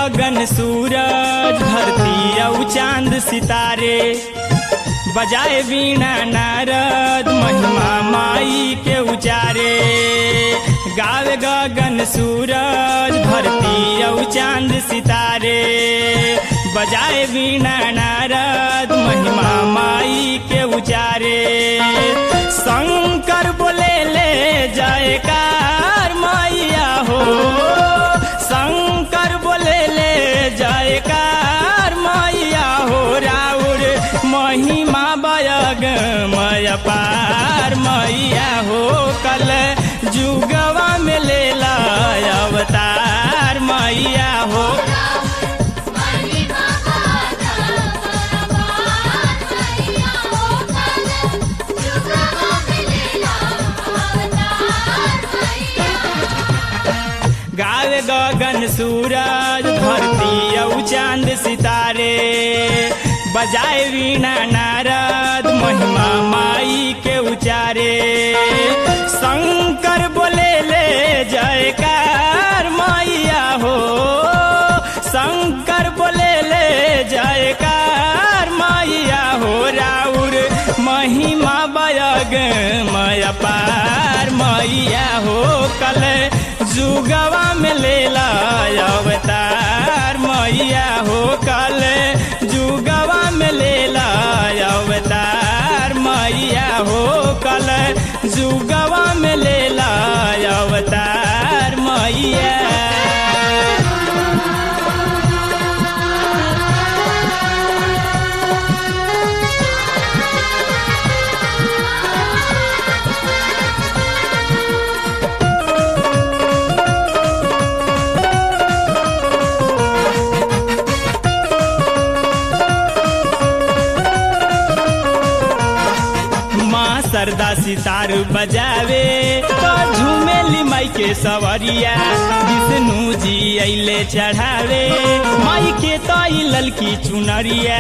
गगन सूरज धरती औ चांद सितारे बजाए वीणा नारद महिमा माई के उचारे गावे गगन सूरज धरती औ चांद सितारे बजाए वीणा नारद महिमा माई के उचारे शंकर बोले ले जयकार मैया हो शंकर बोले ले जयकार मैया हो राउर महिमा बयग मय पार मैया हो कल जुगवा में ले ला अवतार मैया हो महिमा गाता बराबर मैया हो कल जुगवा मिलेला अवतार मैया गावे गगन सूरज धरती औ चांद सितारे बजाए वीणा नारद महिमा माई के उचारे शंकर बोले ले जयकार मैया हो शंकर बोले ले जयकार मैया हो राउर महिमा बयग मय पार मैया हो कल जुगवा में ले ला अवतार मैया हो कल जुगवा में ले ला अवतार मैया हो कल जुगवा में ले ला अवतार मैया माँ सरदा सितार बजावे तो झूमेली माई के सवरिया विष्णु जी अले चढ़ावे माई के तो ई ललकी चुनरिया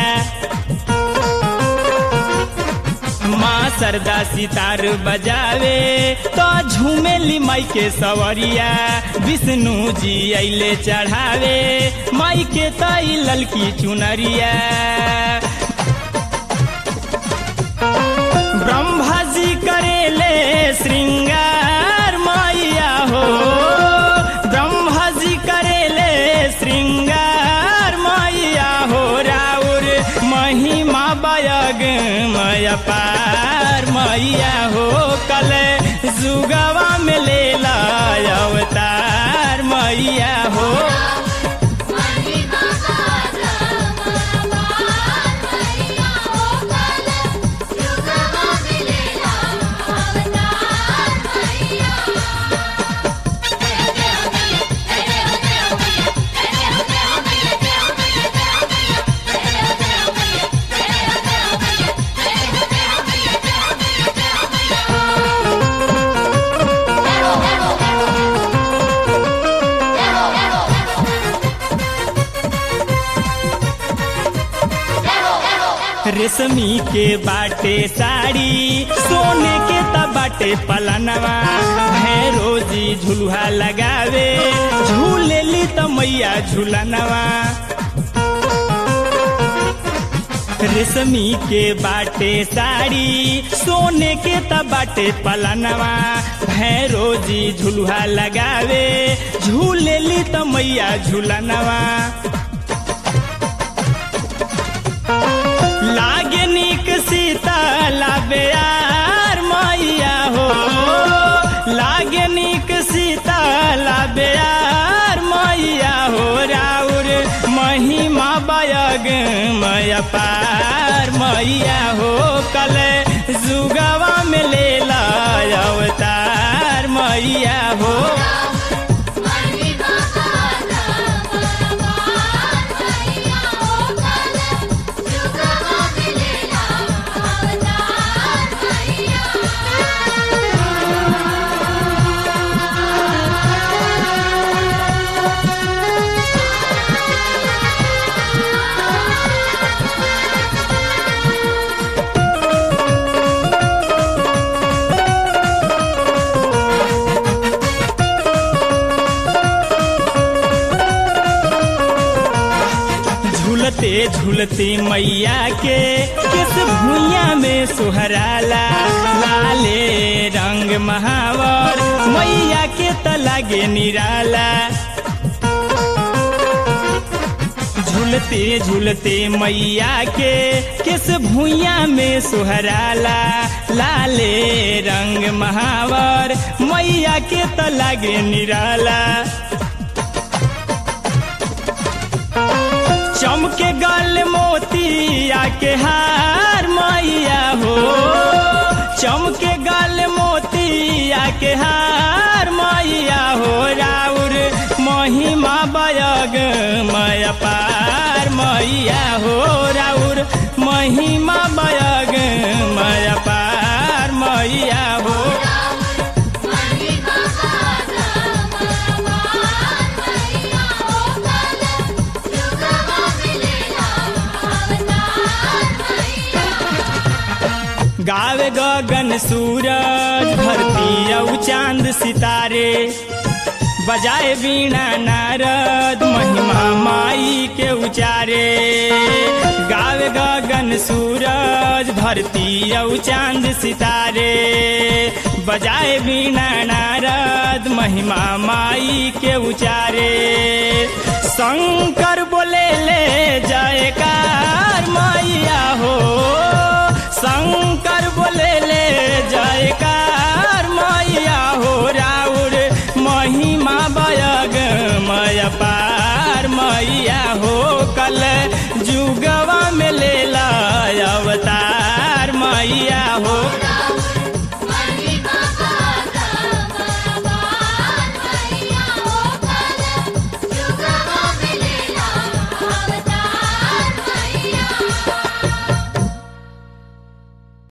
माँ सरदा सितार बजावे तो झूमेली माई के सवरिया विष्णु जी अले चढ़ावे माई के तो ई ललकी चुनरिया ब्रह्मा जी करेले श्रृंगार मैया हो ब्रह्मा जी करेले श्रृंगार मैया हो राउर महिमा बयग मय पार मैया हो कल जुगवा में ले ला अवतार मैया हो महिमा गाता बराबर मैया हो कल जुगवा मिलेला अवतार मैया रेशमी के बाटे साड़ी सोने के त बाटे पलनवा भैरो जी झुलुहा लगावे झूलेली त मैया झूलनवा रेशमी के बाटे साड़ी सोने के त बाटे पलनवा भैरो जी झुलुहा लगावे झूलेली त मैया झूलनवा लागे निक सीता लाबे यार मैया हो लागे निक सीता लाबे यार मैया हो राउर महिमा बयग मय पार मैया हो कल जुगवा में ले ला अवतार मैया हो महिमा गाता बराबर मैया हो कल जुगवा मिलेला अवतार मैया रे झूलते मैया के किस भुइया में सुहराला लाले रंग महावर मैया के त लागे निराला झूलते झूलते मैया के किस भुइया में सुहराला लाले रंग महावर मैया के त लागे निराला चमके गल मोतिया के हार मैया हो चमके गल मोतिया के हार मैया हो राउर महिमा बयग मय पार मैया हो राउर महिमा बयग मय पार मैया हो महिमा गाना भगवान मैया हो कल जुगवा मिलेला अवतार मैया गावे गगन सूरज धरती औ चांद सितारे बजाए बीणा नारद महिमा माई के उचारे गावे गगन सूरज धरती औ चांद सितारे बजाए बीणा नारद महिमा माई के उचारे शंकर बोले ले जयकार मैया हो शंकर बोले ले जयकार मैया हो राउर महिमा बयग मय पार मैया हो कल जुगवा में